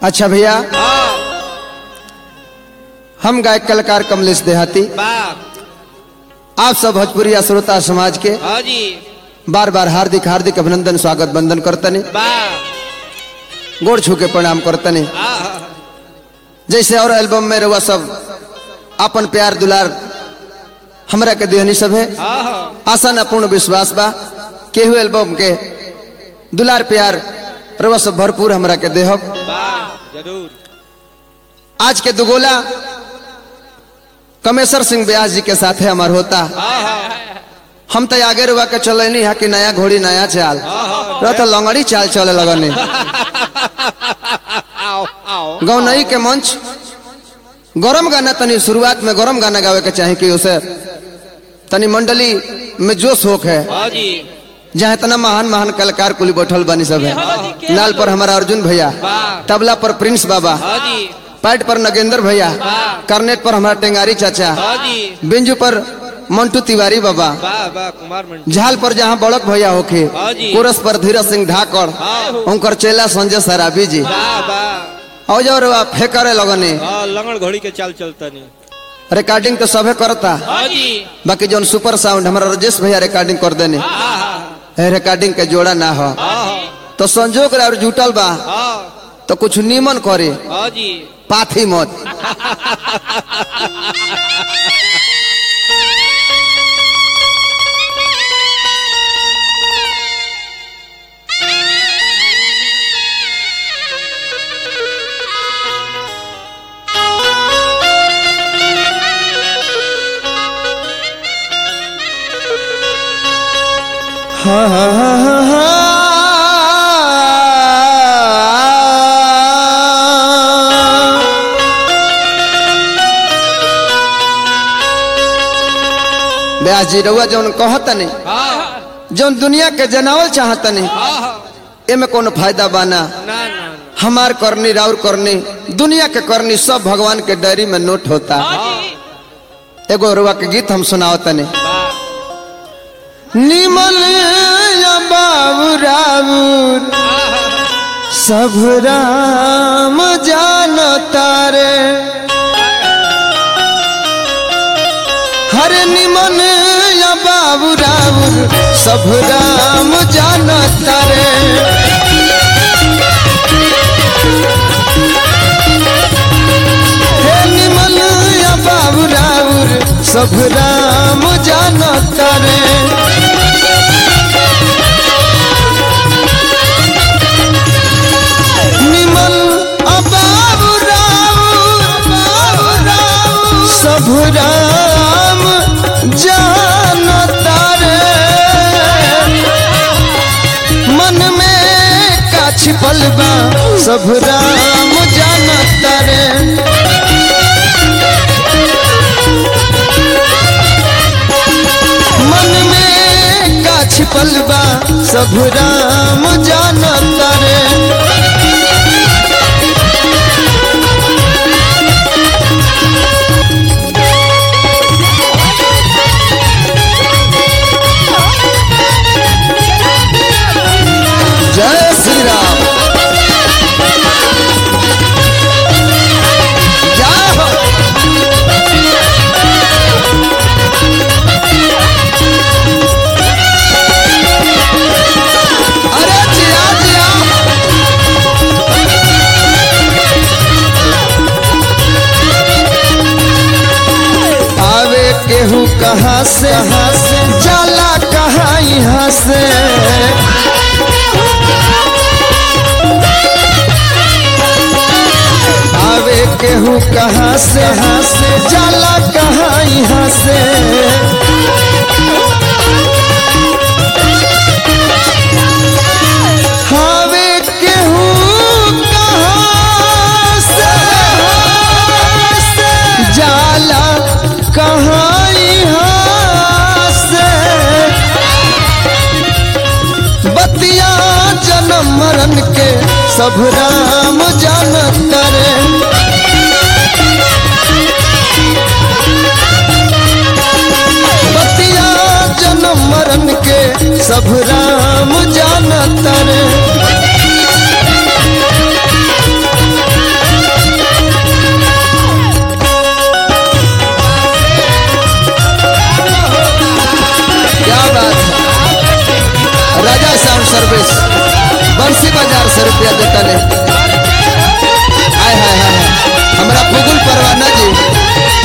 अच्छा भैया हाँ हम गायक कलाकार कमलेश देहाती वाह आप सब भोजपुरी श्रोता समाज के हाँ जी बार बार हार्दिक हार्दिक अभिनंदन स्वागत बंदन करतनी वाह गोड़ छू के प्रणाम करतनी आहा, जैसे और एल्बम में रहुआ सब अपन प्यार दुलार हमरा के देहनी सब है आहा, आशा न पूर्ण विश्वास बा केहू एल्बम के दुलार प्यार रहुआ सब भरपूर हमरा के देहब वाह जरूर आज के दुगोला कमेश्वर सिंह व्यास जी के साथ है हमार होता आहा, हम तो आगे रुआ के चले नहीं है कि नया घोड़ी नया चाल रह तो लंगड़ी चाल चले लगने आओ आओ गौनई के मंच गरम गाना तनी शुरुआत में गरम गाना गावे के चाहे कि उसे तनी मंडली में जोश होक है हाँ जी जहाँ इतना महान महान कलाकार कुली बैठल बनी सब है लाल पर हमारा अर्जुन भैया वाह तबला पर प्रिंस बाबा हाँ जी पैट पर नगेंद्र भैया करनेट पर हमारा टेंगारी चाचा हाँ जी बिंजू पर मंटू तिवारी बाबा वाह वाह कुमार मंडी झाल पर जहाँ बड़क भैया होके हाँ जी। कोरस पर धीरज सिंह ढाकर हाँ उनकर चेला संजय सराबी जी वाह वाह और जो रुआ फेंकरे लगने हाँ लंगड़ घोड़ी के चाल चलता नहीं रिकॉर्डिंग तो सबे करता हाँ जी बाकी जौन सुपर साउंड हमारा राजेश भैया रिकॉर्डिंग कर देने आहा, है रिकॉर्डिंग के जोड़ा ना हो आहा, तो संजोग और जुटल बा हाँ तो कुछ नीमन करे हाँ जी पाथी मत व्यास जी रउआ जौन कहतनी हाँ जौन दुनिया के जनावल चाहतनी आहा, एमे कोनो फायदा बाना ना ना ना हमार करनी राउर करनी दुनिया के करनी सब भगवान के डायरी में नोट होता एगो रुआ के गीत हम सुनाओ तने वाह निमल या बाबू राउर सब राम जान तारे हर निमन या बाबू राउर सब राम जान तारे हे निमन या बाबू राउर सब राम जान तारे निमल अबाबू राउर बाबू राउर सब राम जान तारे मन में का छिपल बा सब राम जान तारे मन में का छिपल बा सब राम जान तारे जय श्री राम जय हो अरे जिया जिया आवे केहू कहाँ से कहाँ से जाला कहाँ यहाँ से आवे केहू कहाँ से कहाँ से जाला कहाँ यहाँ से आवे केहू कहाँ से जाला कहाँ यहाँ से बतिया जन्म मरण के सब राम जान करे बतिया जन्म मरण के सब राम जान तरे साउंड सर्विस बंसी बाजार से रुपया देता ले